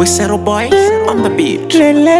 Whistle boy on the beat.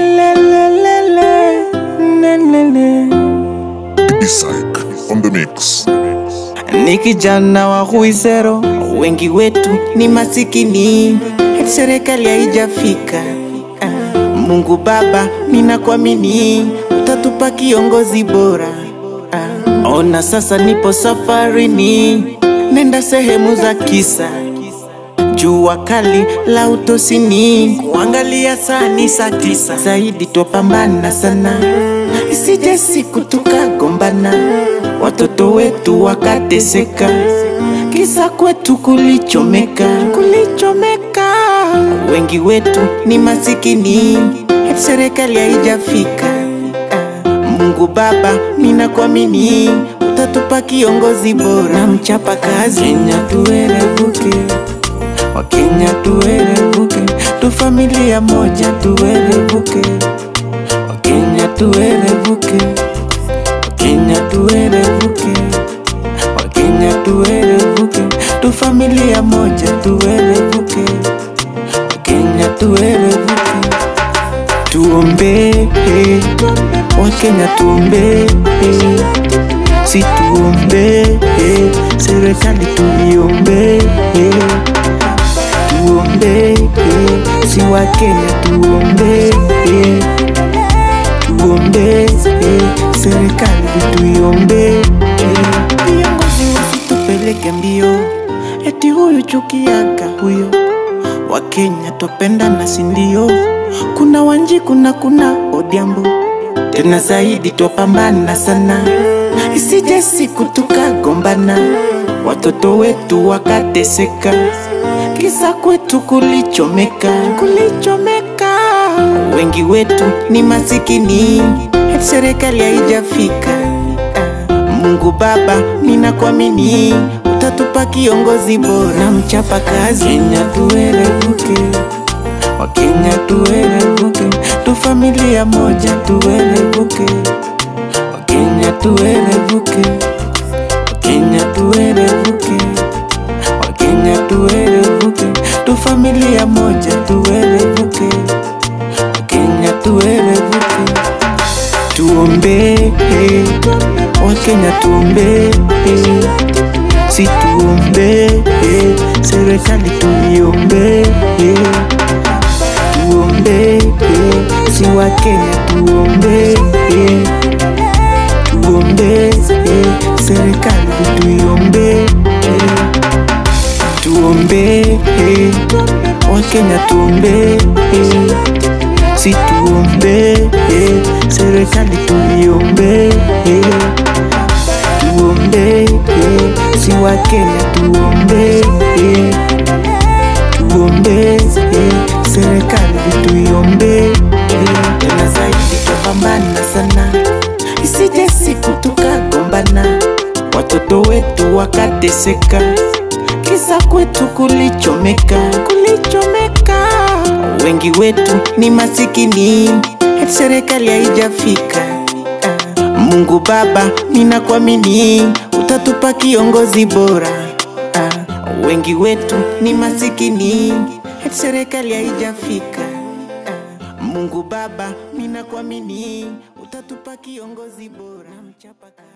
Isaac on the mix. Ni kijana wa Huizero, wengi wetu ni masikini, eti serikali haijafika. Ah, Mungu Baba, ninakuamini utatupa kiongozi bora. Ah, Ona sasa nipo safarini, nenda sehemu za kisa jua kali la utosini, kuangalia saa ni saa tisa zaidi, twapambana sana isije siku tukagombana, watoto wetu wakateseka, kisa kwetu kulichomeka, kulichomeka. Wengi wetu ni masikini, eti serikali haijafika. Ah, Mungu Baba, ninakuamini utatupa kiongozi bora na mchapa kazi, Kenya tuerevuke Wakenya tuerevuke, tu familia moja tuerevuke. Wakenya tuerevuke, Wakenya tuerevuke, Wakenya tuerevuke, tu familia moja tuerevuke. Wakenya tuerevuke, tuombe Wakenya tuombe, si tuombe serikali tuiombe tuombe eh, si wa Kenya tuombe eh, tuombe eh, serikali tuiombe eh. Viongozi wasitupeleke mbio, eti huyu chukiaga huyo. Wakenya twapendana si ndio? Kuna Wanji, kuna kuna Odhiambo, tena zaidi twapambana sana, isije siku tukagombana, watoto wetu wakateseka kisa kwetu kulichomeka, kulichomeka. Wengi wetu ni masikini, eti serikali haijafika. Ah, Mungu Baba, ninakuamini utatupa kiongozi bora na mchapa kazi. Kenya tuerevuke, Wakenya tuerevuke, tu familia moja tuerevuke. Wakenya tuerevuke, Wakenya tuerevuke Wakenya tuerevuke, tu familia moja tuerevuke. Wakenya tuerevuke, tuombe Wakenya tuombe, si tuombe serikali tuiombe, tuombe si Wakenya tuombe, tuombe serikali tuiombe tuombe Wakenya tuombe si tuombe serikali tuiombe tuombe si Wakenya tuombe tuombe serikali tuiombe tena zaidi tupambana sana isije siku tukagombana watoto wetu wakateseka kisa kwetu kulichomeka, kulichomeka. Wengi wetu ni masikini, eti serikali haijafika. Ah, Mungu Baba, ninakuamini utatupa kiongozi bora. Ah, Wengi wetu ni masikini, eti serikali haijafika. Ah, Mungu Baba, ninakuamini utatupa kiongozi bora. Mchapa kazi.